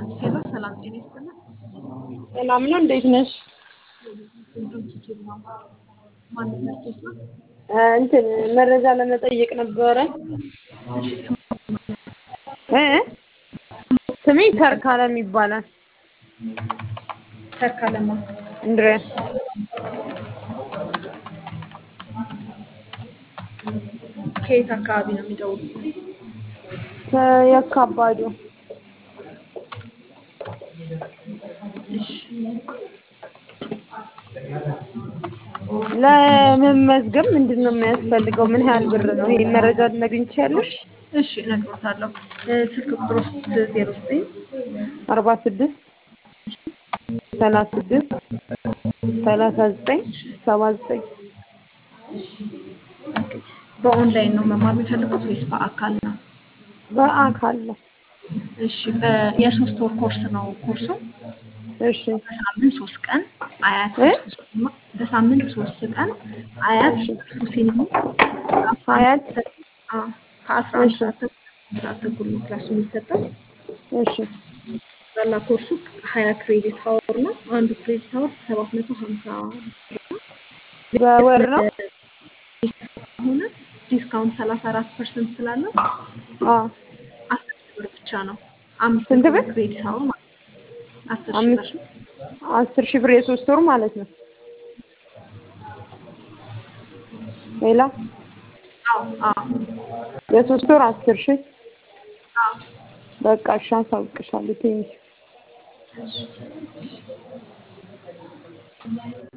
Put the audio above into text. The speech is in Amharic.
ሄሎ ሰላም ጤና ይስጥልን። ሰላም ነው። እንዴት ነሽ? ዩቲዩብ ነው ማንም መስሎት ነው። እንትን መረጃ ለመጠየቅ ነበረ። እ ስሜ ተርካለም ይባላል። ተርካለማ እንድሪያስ ከየት አካባቢ ነው የሚደውሉት? የካባዱ እሺ ለመመዝገብ ምንድን ነው የሚያስፈልገው? ምን ያህል ብር ነው? ይሄ መረጃ ልነግሪኝ ትችያለሽ? እሺ እነግሮታለሁ። ስልክ ቁጥር ውስጥ ዜሮ ዘጠኝ አርባ ስድስት ሰላሳ ስድስት ሰላሳ ዘጠኝ ሰባ ዘጠኝ በኦንላይን ነው መማር የሚፈልጉት ወይስ በአካል ነው? በአካል ነው። እሺ በ- የሶስት ወር ኮርስ ነው ኮርሱ። እሺ በሳምንት ሶስት ቀን አያት እ? ሲኒማ በሳምንት ሶስት ቀን አያት ሲኒማ ሀያት አዎ፣ ከአስራ አንድ እሺ። ሰዓት ተኩል እስከ ሰዓት ተኩል ነው ክላሱ የሚሰጠው። እሺ ጠቅላላ ኮርሱ ሀያ ክሬዲት ሀወር ነው። አንዱ ክሬዲት ሀወር ሰባት መቶ ሀምሳ ብር ነው። በወር ነው? ሆነ ዲስካውንት ሰላሳ አራት ፐርሰንት ስላለው አዎ አስር ሺህ ብር ብቻ ነው። አምስት ስንት ብር? ክሬዲት ሀወር ማለት ነው። አስር ሺህ አምስት ብር አስር ሺህ ብር የሶስት ወር ማለት ነው። ሌላ አዎ አዎ የሶስት ወር አስር ሺህ አዎ በቃ እሺ፣ አሳውቅሻለሁ። ቴንኪው